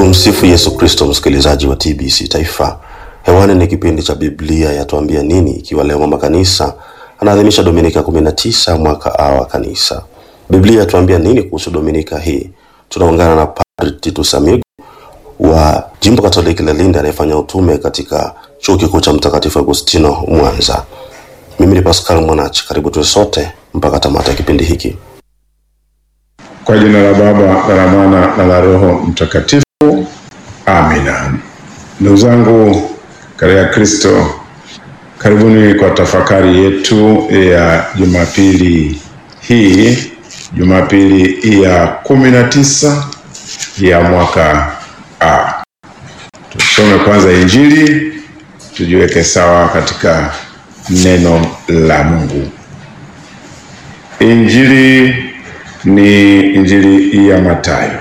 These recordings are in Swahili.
Tumsifu Yesu Kristo, msikilizaji wa TBC Taifa. Hewani ni kipindi cha Biblia yatuambia nini, ikiwa leo mama kanisa anaadhimisha Dominika 19 mwaka A wa kanisa. Biblia yatuambia nini kuhusu Dominika hii? Tunaungana na Padri Titus Amigo wa Jimbo Katoliki la Lindi anayefanya utume katika Chuo Kikuu cha Mtakatifu Agustino Mwanza. Mimi ni Pascal Mwanachi, karibu tuwe sote mpaka tamata ya kipindi hiki. Kwa jina la Baba na la Mwana na la Roho Mtakatifu, amina. Ndugu zangu katika Kristo, karibuni kwa tafakari yetu ya Jumapili hii, Jumapili ya kumi na tisa ya mwaka A. Tusome kwanza Injili, tujiweke sawa katika neno la Mungu. Injili ni Injili ya Mathayo.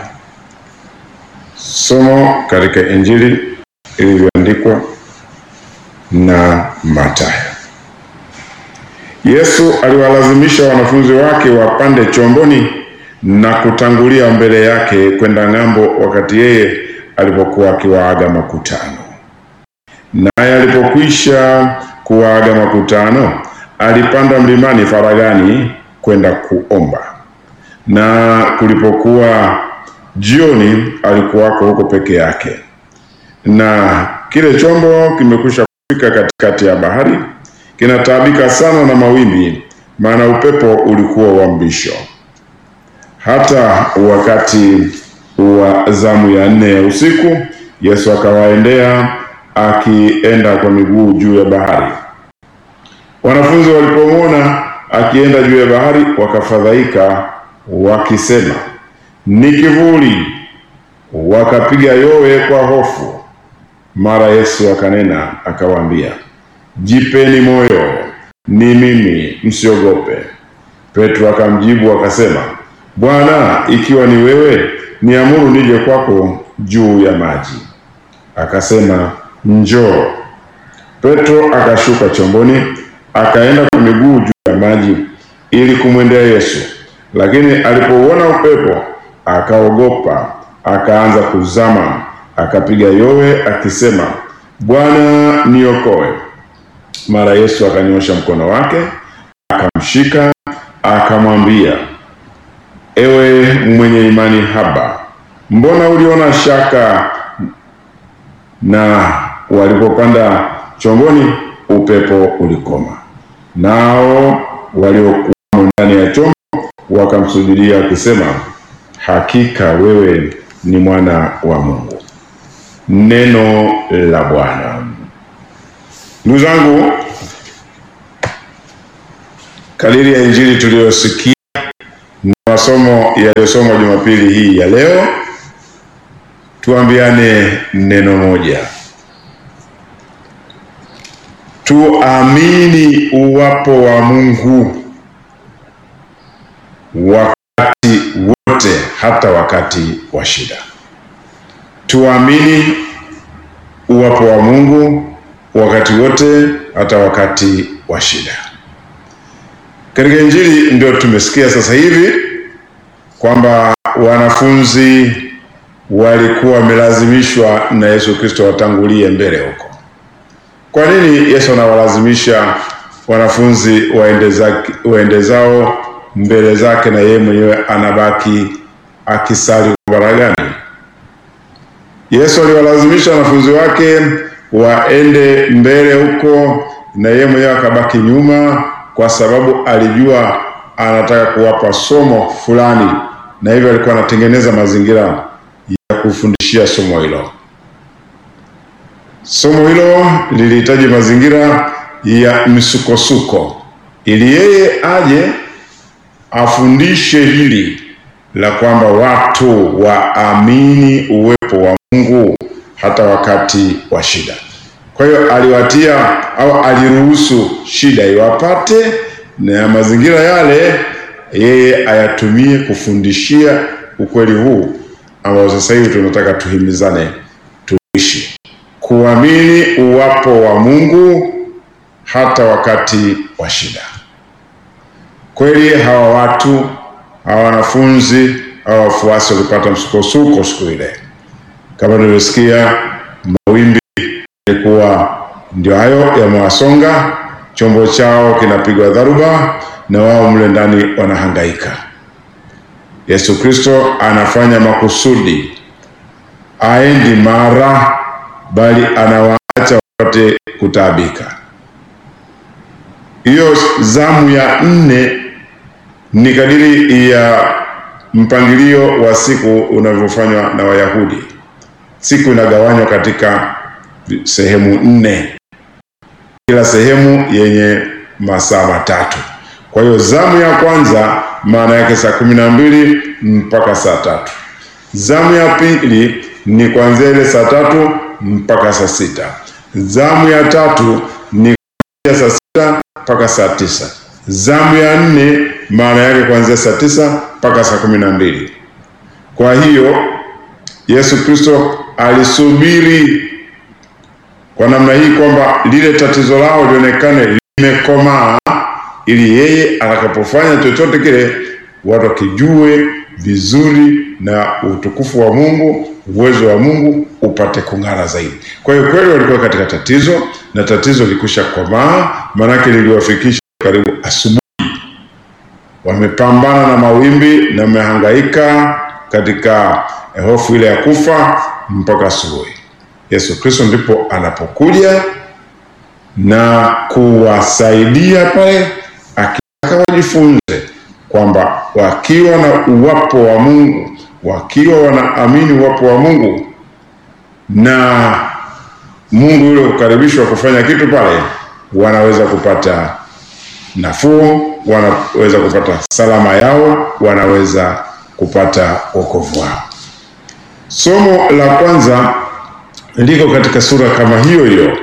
Somo katika Injili ilivyoandikwa na Mathayo. Yesu aliwalazimisha wanafunzi wake wapande chomboni na kutangulia mbele yake kwenda ng'ambo, wakati yeye alipokuwa akiwaaga makutano. Naye alipokwisha kuwaaga makutano, alipanda mlimani faragani kwenda kuomba na kulipokuwa jioni, alikuwako huko peke yake, na kile chombo kimekwisha kufika katikati ya bahari, kinataabika sana na mawimbi, maana upepo ulikuwa wa mbisho. Hata wakati wa zamu ya nne ya usiku, Yesu akawaendea akienda kwa miguu juu ya bahari. Wanafunzi walipomwona akienda juu ya bahari, wakafadhaika wakisema ni kivuli, wakapiga yowe kwa hofu. Mara Yesu akanena akawaambia, jipeni moyo, ni mimi, msiogope. Petro akamjibu akasema, Bwana, ikiwa ni wewe, niamuru nije kwako juu ya maji. Akasema, njoo. Petro akashuka chomboni, akaenda kwa miguu juu ya maji ili kumwendea Yesu lakini alipouona upepo akaogopa, akaanza kuzama, akapiga yowe akisema, Bwana niokoe. Mara Yesu akanyosha mkono wake akamshika, akamwambia, ewe mwenye imani haba, mbona uliona shaka? Na walipopanda chomboni, upepo ulikoma, nao waliokuwa ndani ya chombo wakamsujudia wakisema, hakika wewe ni mwana wa Mungu. Neno la Bwana. Ndugu zangu, kadiri ya injili tuliyosikia na masomo yaliyosomwa Jumapili hii ya leo, tuambiane neno moja, tuamini uwapo wa Mungu wakati wote, hata wakati wa shida. Tuamini uwapo wa Mungu wakati wote, hata wakati wa shida. Katika injili ndio tumesikia sasa hivi kwamba wanafunzi walikuwa wamelazimishwa na Yesu Kristo watangulie mbele huko. Kwa nini Yesu anawalazimisha wanafunzi waende zake, waende zao mbele zake na yeye mwenyewe anabaki akisali faragani. Yesu aliwalazimisha wanafunzi wake waende mbele huko na yeye mwenyewe akabaki nyuma, kwa sababu alijua anataka kuwapa somo fulani, na hivyo alikuwa anatengeneza mazingira ya kufundishia somo hilo. Somo hilo lilihitaji mazingira ya misukosuko, ili yeye aje afundishe hili la kwamba watu waamini uwepo wa Mungu hata wakati wa shida. Kwa hiyo aliwatia au aliruhusu shida iwapate, na mazingira yale yeye ayatumie kufundishia ukweli huu ambao sasa hivi tunataka tuhimizane tuishi, kuamini uwapo wa Mungu hata wakati wa shida. Kweli hawa watu hawa wanafunzi hawa wafuasi walipata msukosuko siku ile, Kama tulivyosikia, mawimbi yalikuwa ndio hayo yamewasonga, chombo chao kinapigwa dharuba, na wao mle ndani wanahangaika. Yesu Kristo anafanya makusudi, aendi mara, bali anawaacha wapate kutaabika. Hiyo zamu ya nne ni kadiri ya mpangilio wa siku unavyofanywa na Wayahudi. Siku inagawanywa katika sehemu nne, kila sehemu yenye masaa matatu. Kwa hiyo zamu ya kwanza maana yake saa kumi na mbili mpaka saa tatu. Zamu ya pili ni kuanzia ile saa tatu mpaka saa sita. Zamu ya tatu ni kuanzia saa sita mpaka saa tisa. Zamu ya nne maana yake kuanzia saa tisa mpaka saa kumi na mbili. Kwa hiyo Yesu Kristo alisubiri kwa namna hii kwamba lile tatizo lao lionekane limekomaa, ili yeye atakapofanya chochote kile watu wakijue vizuri na utukufu wa Mungu, uwezo wa Mungu upate kung'ara zaidi. Kwa hiyo kweli walikuwa katika tatizo na tatizo likusha komaa, maanake liliwafikisha karibu asubuhi, wamepambana na mawimbi na wamehangaika katika hofu ile ya kufa mpaka asubuhi. Yesu Kristo ndipo anapokuja na kuwasaidia pale, akitaka wajifunze kwamba wakiwa na uwapo wa Mungu, wakiwa wanaamini uwapo wa Mungu na Mungu yule kukaribishwa kufanya kitu pale, wanaweza kupata nafuu, wanaweza kupata salama yao, wanaweza kupata wokovu wao. Somo la kwanza liko katika sura kama hiyo hiyo.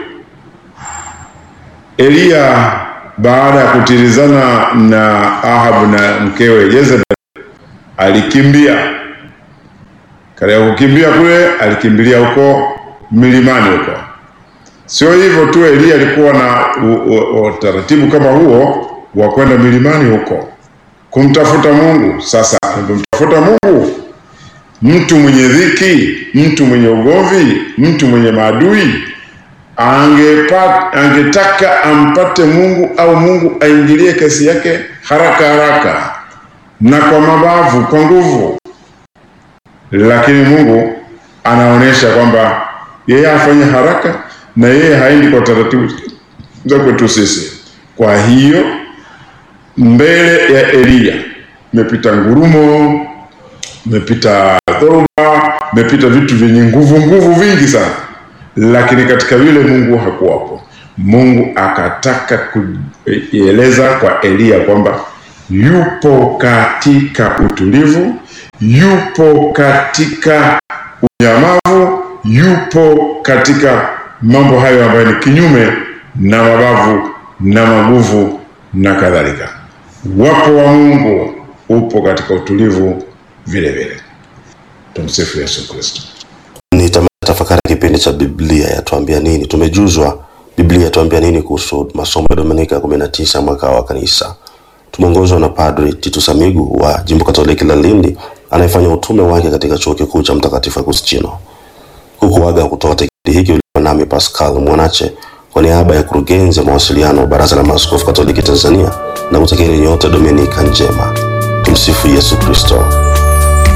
Eliya baada ya kutilizana na Ahabu na mkewe Jezebel alikimbia. Katika kukimbia kule, alikimbilia huko milimani huko. Sio hivyo tu, Eliya alikuwa na utaratibu kama huo wa kwenda milimani huko kumtafuta Mungu. Sasa alipomtafuta Mungu, mtu mwenye dhiki, mtu mwenye ugomvi, mtu mwenye maadui angepata, angetaka ampate Mungu au Mungu aingilie kesi yake haraka haraka na kwa mabavu, kwa nguvu, lakini Mungu anaonyesha kwamba yeye afanye haraka na yeye haendi kwa taratibu za kwetu sisi. Kwa hiyo mbele ya Eliya imepita ngurumo, imepita dhoruba, imepita vitu vyenye nguvu nguvu vingi sana, lakini katika vile Mungu hakuwapo. Mungu akataka kueleza kwa Eliya kwamba yupo katika utulivu, yupo katika unyamavu, yupo katika mambo hayo ambayo ni kinyume na mabavu na maguvu na kadhalika. Wapo wa Mungu upo katika utulivu vile vile. Tumsifu Yesu Kristo. Ni tamati tafakari kipindi cha Biblia yatuambia nini. Tumejuzwa Biblia yatuambia nini kuhusu masomo ya Dominika ya kumi na tisa mwaka wa kanisa. Tumeongozwa na Padri Titus Amigu wa Jimbo Katoliki la Lindi anayefanya utume wake katika Chuo Kikuu cha Mtakatifu Agustino. Kukuaga kutoka kipindi hiki ulikuwa nami Pascal Mwanache kwa niaba ya kurugenzi ya mawasiliano Baraza la Maaskofu Katoliki Tanzania na kutakieni nyote Dominika njema. Tumsifu Yesu Kristo.